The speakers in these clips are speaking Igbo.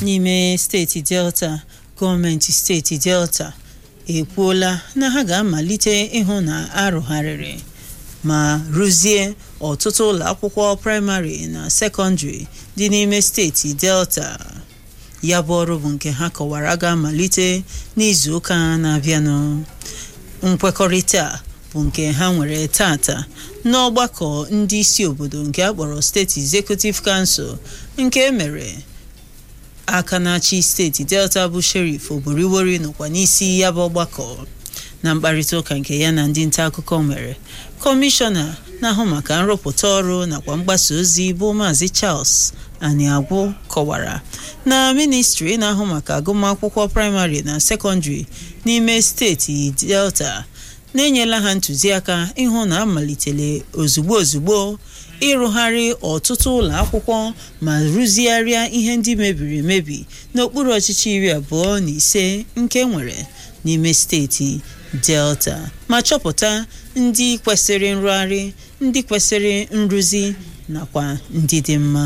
n'ime steeti delta gọọmenti steeti delta ekwuola na ha ga-amalite ịhụ na arụgharịrị ma rụzie ọtụtụ ụlọ akwụkwọ praịmarị na sekọndịrị dị n'ime steeti delta ya bụ ọrụ bụ nke ha kọwara ga-amalite n'izu ụka na-abịanụ nkwekọrịta bụ nke ha nwere tata n'ọgbakọ ndị isi obodo nke akpọrọ steeti executive council nke emere aka na-achị steeti delta bụ sheriff oboriwori nọkwa n'isi ya bụ ọgbakọ na mkparịta ụka nke ya na ndị nta akụkọ mere kọmishọna na-ahụ maka nrụpụta ọrụ nakwa mgbasa ozi bụ maazị charles aniagwụ kọwara na ministri na-ahụ maka agụmakwụkwọ praịmarị na sekọndịrị n'ime steeti delta na-enyela ha ntụziaka ịhụ na amalitele ozugbo ozugbo ịrụgharị ọtụtụ ụlọ akwụkwọ ma rụzigharịa ihe ndị mebiri emebi n'okpuru ọchịchị iri abụọ na ise nke nwere n'ime steeti delta ma chọpụta ndị kwesịrị nrụgharị ndị kwesịrị nrụzi nakwa ndị dị mma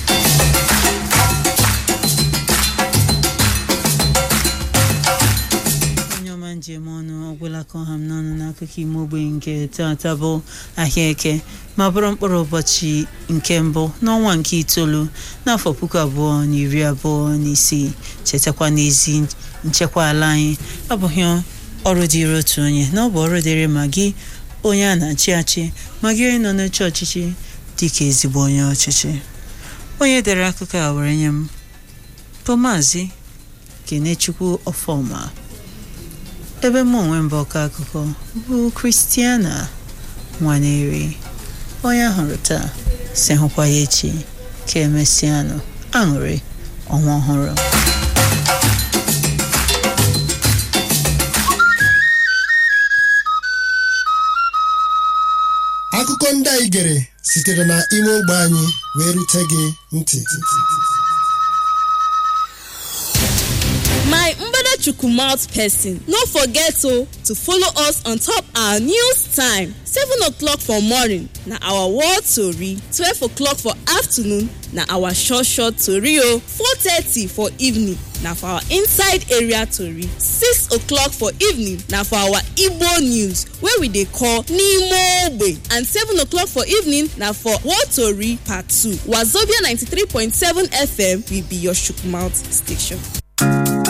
onye ọma njem ọnụ ọgwụla ka ọha m n'ọnụ n'akụkọ ime ogbenye nke tata bụ ahịa eke ma bụrụ mkpụrụ ụbọchị nke mbụ n'ọnwa nke itoolu n'afọ puku abụọ na iri abụọ na isii chetakwa n'ezi nchekwa ala anyị abụghị ọrụ dịrị otu onye na ọ bụ ọrụ dịrị ma gị onye a na-achị achị ma gị onye nọ n'oche ọchịchị dịka ezigbo onye ọchịchị onye dere akụkọ a were nye m bụ maazị kenechukwu ọfọma ebe mụ onwe mbụ ọkọ akụkọ bụ kristiana nwaneri onye ahụrụ taa si hụkwa ya echi ka emesịanụ aṅụrị ọnwa ọhụrụ akụkọ ndị anyị gere sitere na ime ogbe anyị wee rute gị ntị my mbadachukwu mouth person no forget o to follow us on top our news time seven o'clock for morning na our world tori twelve o'clock for afternoon na our short short tori o four thirty for evening na for our inside area tori six o'clock for evening na for our igbo news wey we dey call n'ime ogbe and seven o'clock for evening na for world tori part two wazobia ninety-three point seven fm will be your chook mouth station.